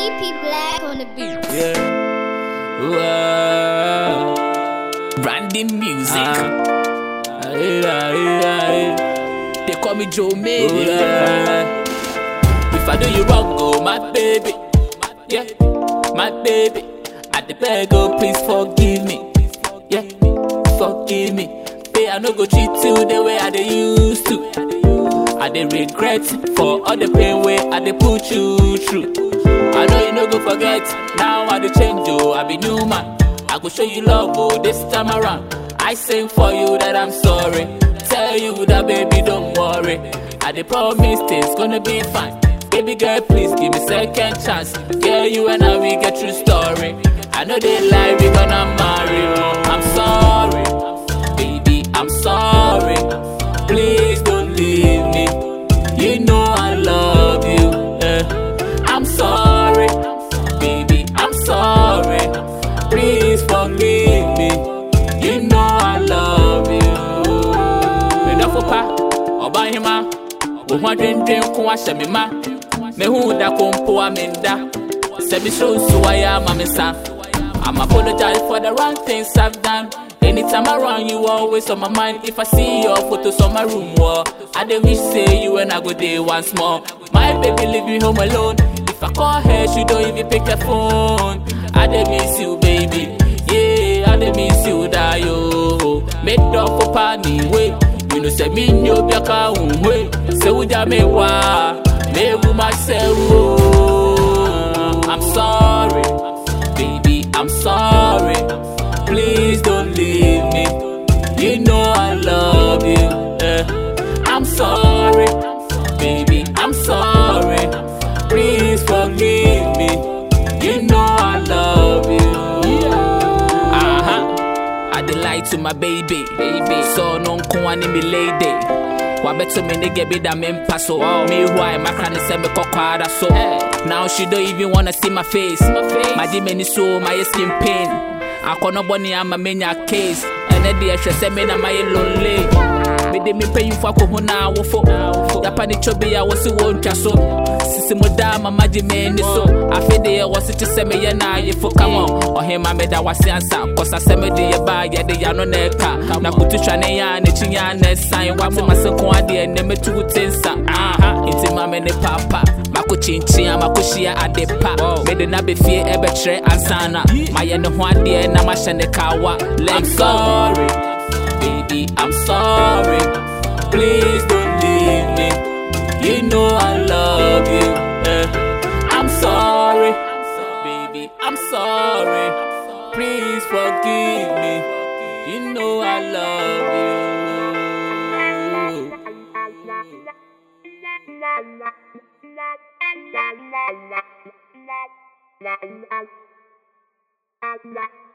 EP Black on the beat. Yeah. Wow. Branding music. Aye, aye, aye. They call me Joe Made. If I do you wrong, oh my baby. Yeah, my baby. At the beg, oh please forgive me. Yeah, forgive me. Hey, I no go treat you the way I dey used to. I dey regret for all the pain way I dey put you through. I know you no go forget. Now I dey change oh, I be new man. I go show you love oh this time around. I sing for you that I'm sorry. Tell you that baby don't worry. I dey promise things gonna be fine. Baby girl, please give me second chance. Girl, you and I we get true story. I know they lie, we gonna marry. oh. I'm sorry, baby, I'm sorry. Please don't leave me. You know I love you. eh. I'm sorry, baby, I'm sorry. Please forgive me. You know I love you. Medafo pa, ọbahima, wo ho adwendwen ko ahyɛ me ma. Mehu da ko mpo a menda. Sɛ mesrɛ nsu ayɛ ama me sa. I'm apologize for the wrong things I've done. Anytime around you, always on my mind. If I see your photos on my room wall, I dey wish say you and I go there once more. My baby leave me home alone. If I call her, she don't even pick the phone. I dey miss you, baby. Yeah, I dey miss you, da yo. Make dog for pani way. You know say me no be a un way. Say we ja me wa, me wu myself. oh. I'm sorry, baby. I'm sorry. Please don't leave me. You know I love you. eh. I'm sorry, baby. I'm sorry. Please forgive me. You know I love you. Uh-huh. I dey lie to my baby. baby. So no nko me lady. Wabeto me nigga be da me mpa so Me why my clan say me kokwara so Now she don't even wanna see my face My dimeni so my skin pain Akɔnɔ bɔne ama menya case ɛnɛ deɛ hwɛ sɛ me na mayɛ lonely mede me mpanyimfo akɔ ho na awofo yapa ne twɔ bi a wɔ se wɔntwa so sisi mu daa mama gye m'ani so afe deɛ wɔ se te sɛ meyɛ na ayefo kam ɔhema meda wase ansa kɔsa sɛ mede yɛ baa yɛde yɛano na ɛka na kotu twa ne yɛ a n'akyi yɛ a na ɛsan wate mase ko adeɛ nnɛ mɛtu wo te nsa aha nti ma me ne papa mako kyinkyin a mako hyia ade pa mede na bɛfie ɛbɛkyerɛ ansa na mayɛ ne ho adeɛ na mahyɛ ne kawa I'm sorry, baby, I'm sorry. Please don't leave me. You know I love you. eh. I'm sorry, baby, I'm sorry. Please forgive me. You know I love you. La la la la la la la la